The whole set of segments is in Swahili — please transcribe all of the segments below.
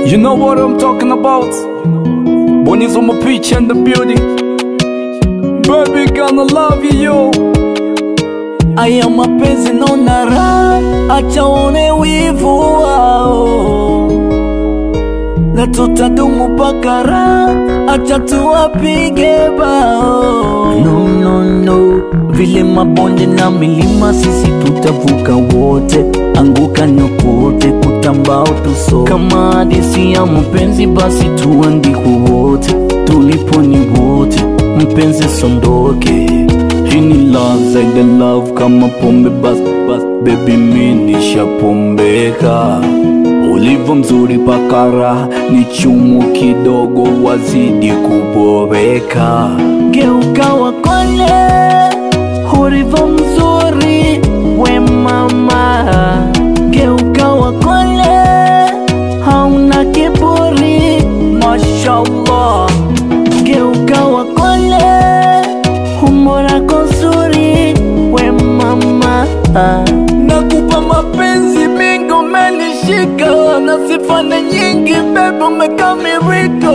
You know what I'm talking about? Bonyeza mapicha in the building. Baby, gonna love you, yo. Aya mapenzi naona raha, acha one wivu wao, na tutadumu mpaka raha, acha tuwapige bao. No, no, no, vile mabonde na milima sisi tutavuka wote, anguka nyokote, kutambao tuso kama hadisi ya mapenzi, basi tuandikwe wote, tulipo ni wote, mpenzi sondoke hii ni love zaidi love kama pombe bas bas baby mi nishapombeka ulivyo mzuri pakara ni chumu kidogo wazidi kuboreka geuka wakole ulivyo mzuri we mama geuka wakole hauna kiburi mashallah geuka wakole umbo lako zuri we mama nakupa mapenzi mingi umenishika na sifane nyingi bebe umekamirika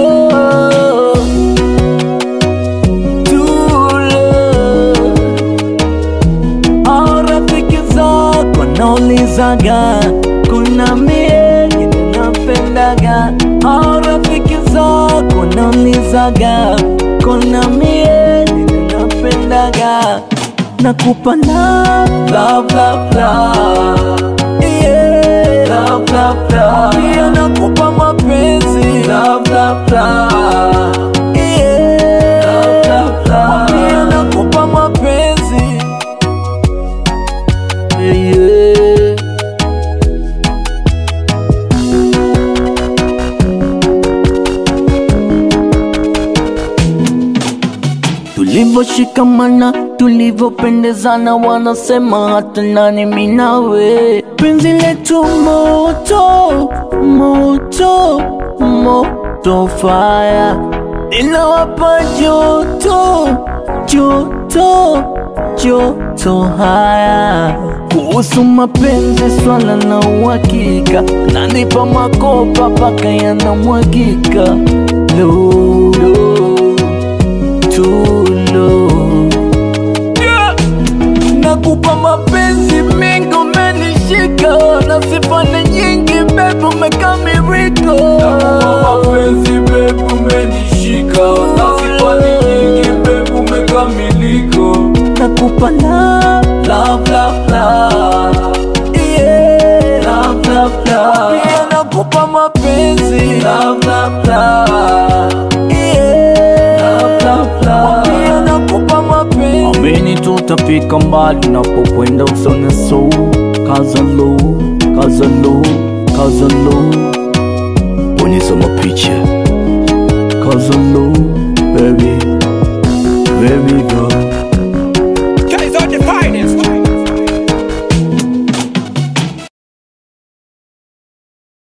Tule. Au rafiki zako naulizaga kuna mie napendaga au rafiki zako naulizaga kuna mie napendaga nakupa love, love, love, love. Yeah. Love, love, love. Pia nakupa mapenzi love, love, love. Yeah. Love, love, love. Pia nakupa mapenzi yeah. Tulivyoshikamana, tulivyopendezana, wanasema hata nani mimi nawe. Penzi letu moto moto moto, fire linawapa joto joto joto haya. Kuhusu mapenzi, swala na uhakika, nanipa makopa paka yanamwagika low, low tulo yeah. Nakupa mapenzi mengi umenishika na sifane nyingi bebe umekamirika Mapenzi babe umenishika na sifani nyingi babe umekamilika. Nakupa love, love, love, love. Yeah. Love, love, love. Pia nakupa mapenzi love, love, love. Yeah. Love, love, love. Pia nakupa mapenzi Amini tutafika mbali napokwenda usone so Kaza low, kaza low, kaza low Bonyeza mapicha Kaza low, baby Baby girl